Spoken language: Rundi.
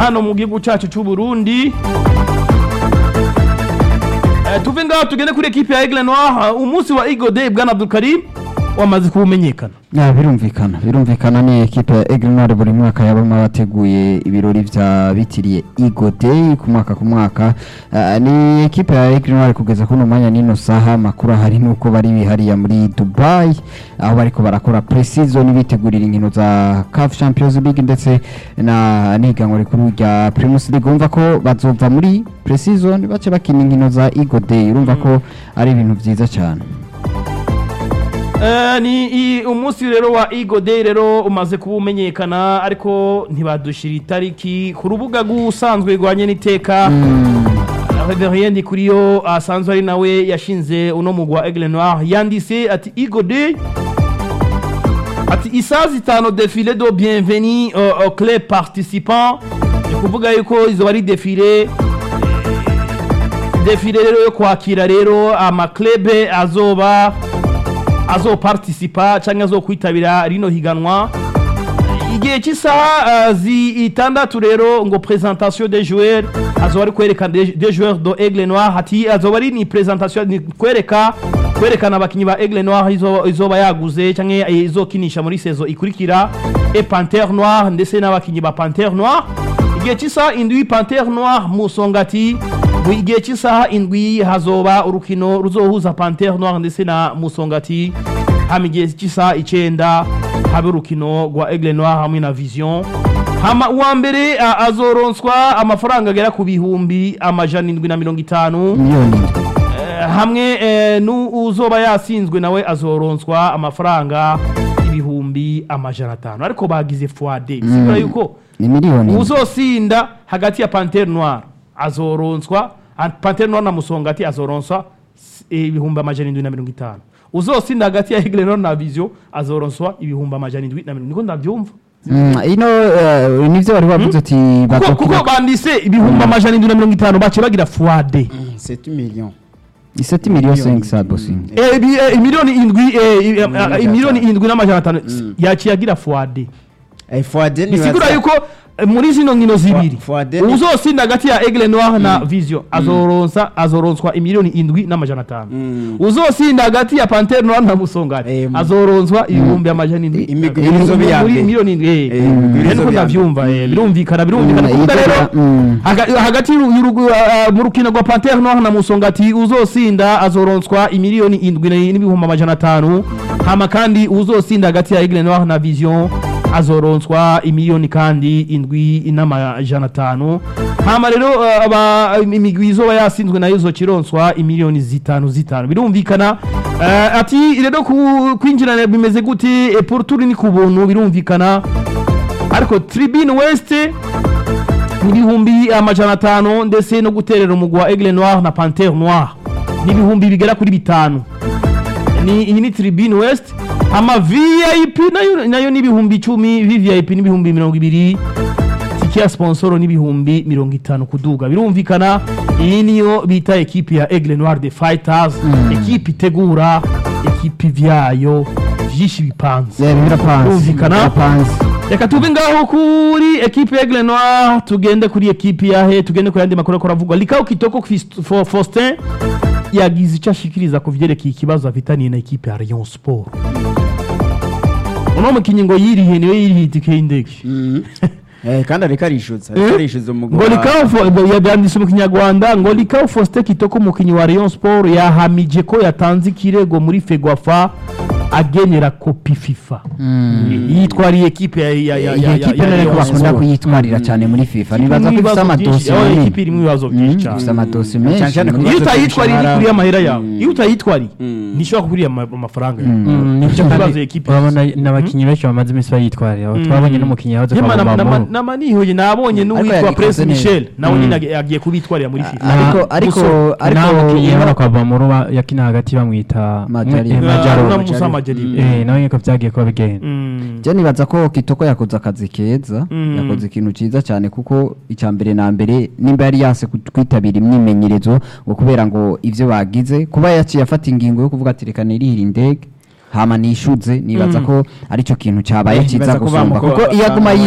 hano mu gihugu cyacu cy'u Burundi Eh, tuve ngaho tugende kuri ekipe ya Aigle Noir uh, umunsi wa Eagle Day bwana Abdul Karim wamaze kumenyekana Ya, birumvikana birumvikana ni ekipe ya Aigle Noir buri mwaka yabamwe bateguye ibirori vya bitiriye Eagle Day ku mwaka ku mwaka Ah, ni ekipe ya Aigle Noir kugeza kuno mwanya nino saha makuru ahari nuko bari bihariya muri Dubai aho bariko barakora pre-season bitegurira inkino za CAF Champions League ndetse na n'ihiganwa rikuru rya Primus League urumva ko bazova muri pre-season bace bakina inkino za Eagle Day urumva ko ari ibintu vyiza cyane Eh, ni i- umunsi rero wa Eagle Day rero umaze kuba umenyekana ariko ntibadushira itariki ku rubuga rw'usanzwe rwanye n'iteka Reverien Ndikuriyo asanzwe ari nawe yashinze uno mugwi wa Aigle Noir yanditse ati Eagle Day ati isaha zitanu defile do bienvenue au, au club participant ni kuvuga yuko izo ari defile defile rero yo kwakira rero amaklebe azoba azoparticipa canke azokwitabira rino higanwa igihe cy'isaha uh, zitandatu rero ngo presentation des joueurs azoba ari kwerekana des des joueurs do Aigle Noir hati azoba ari ni presentation ni kwereka kwerekana abakinyi ba Aigle Noir izo izoba yaguze canke izokinisha muri saison ikurikira et Panthère Noir ndetse n'abakinyi ba Panthère Noir igihe cy'isaha indwi Panthère Noir musongati mu gihe cy'isaha indwi hazoba urukino ruzohuza Panthère Noir ndetse na musongati hama igihe cy'isaha icenda habe urukino rwa Aigle Noir hamwe na Vision hama uwa mbere a- azoronswa amafaranga agera ku bihumbi amajana indwi na mirongo itanu miliyoni indwi Eh, hamwe eh, n'uzoba yasinzwe nawe azoronswa amafaranga ibihumbi amajana atanu ariko bagize fuade bisigura yuko ni miliyoni indwi. uzosinda hagati ya Panthère Noire azoronswa ah, Panthère Noire na Musongati azoronswa s- ibihumbi amajana indwi na mirongo itanu uzosinda hagati ya Aigle Noire na Vision azoronswa ibihumbi amajana indwi na mirongo niko ndavyumva Mm, ino eh, nivyo wari wavuze ati kuko, bazokina- kuko bandise ibihumbi amajana indwi na mirongo itanu bace bagira fuade c'est un million iseti miliyoni sengi sa bosingi Eh, ibi- eh, imiliyoni indwi eh, i- eh, Miliyoni imiliyoni atanu. indwi n'amajana atanu yaciye agira fuade Eh, Fuade ni bisigura baza- yuko eh, muri zino nkino zibiri Fuade ni- uzosinda hagati ya Aigle Noir na Vision azoronsa azoronswa imiliyoni indwi n'amajana atanu Mm. uzosinda hagati ya Panthère Noir na Musongati Eh, mu- azoronswa ibihumbi amajana indwi Imigwi Eh, izoba iya muri mbere. miliyoni indwi eh. Eh, imigwi Eh, izoba niko iya ndavyumva eh, birumvikana birumvikana Mm, kuvuga izoba- rero mm. haga- hagati y'uru- y'urugu- ah, mu rukino rwa Panthère Noir na Musongati uzosinda azoronswa imiliyoni indwi na- n'ibihumbi amajana atanu hama kandi uzosinda hagati ya Aigle Noir na Vision azoronswa imiliyoni kandi indwi n'amajana atanu hama rero ah, aba imigwi izoba yasinzwe nayo izokironswa imiliyoni zitanu zitanu birumvikana Ah, ati rero ku- kwinjirana bimeze gute Eh, pour tour ni ku buntu birumvikana ariko Tribune West n'ibihumbi amajana atanu ndetse no guterera umugwi wa Aigle Noir na Panthère Noir n'ibihumbi bigera kuri bitanu ni iyi ni Tribune West ama VIP nayo nayo n'ibihumbi icumi VVIP n'ibihumbi mirongo ibiri tike ya sponsoro n'ibihumbi mirongo itanu kuduga birumvikana iyi niyo bita ekipi ya Aigle Noir de Fighters ekipi itegura ekipi vyayo vyinshi bipanze Yeah, birapanze Birumvikana? birapanze reka tuve ngaho kuri ekipe ya Aigle Noir tugende kuri ekipe ya he tugende ku yandi makuru ariko aravugwa Likao Kitoko Fist- Fo- Faustin yagize icyo ashikiriza ku vyerekeye ikibazo afitaniye na ekipe ya Rayon Sport uno mukinyi ngo yirihe niwe yirihe itike y'indege Mm. Eh, kandi ariko arishyuza ariko Eh? arishyuza umugwi ngo wa- Likao Fo- ngo yabyanditse mu kinyarwanda ngo Likao Faustin Kitoko umukinyi wa Rayon Sport yahamije ko yatanze ikirego muri Fegwafa agenera kopi FIFA yitwariye ekipe ya ya ya iyi ya ekipe ya none ko Rayon bakunda Sport. kuyitwarira cyane muri fifa nibaza ko ifite ibibazo amadosi byinshi aho manini ekipi irimo ibibazo byinshi Mm, cyane ifite amadosi Cyane menshi cyane ku muri- iyo bibazo utayitwariye by'imishahara. iri amahera yawe Mm. iyo utayitwariye Mm. ntishobora kugurira ama- amafaranga yawe Mm, nibyo Ikibazo kandi ekipe urabona n'abakinnyi benshi bamaze iminsi bayitwarira Mm. twabonye n'umukinnyi yahoze Yema kwa na- na- Bambamuru. nama nihoye nabonye n'uwitwa yabikoze Prince neza. Michel nawe Mm. nyine ag- agiye kubitwarira muri FIFA ariko ariko Musore. ariko nta mukinnyi iyo- yabona kwa Bambamuru ba- yakina hagati bamwita Majari. eh, Na- Majaro. na Musa Majari Eh, nawe niko byagiye kuba bigenda Mm. je nibaza ko kitoko yakoze akazi keza Mm. yakoze ikintu cyiza cyane kuko icya mbere na mbere nimba yari yase ku- kwitabira imyimenyerezo ngo kubera ngo ivyo bagize kuba yaciye afata ingingo yo kuvuga ati reka nirihire indege hama nishuze nibaza Mm. ko aricyo kintu cyabaye Eh, cyiza nibaza ko gusumba bamuko- kuko iyo aguma bamuha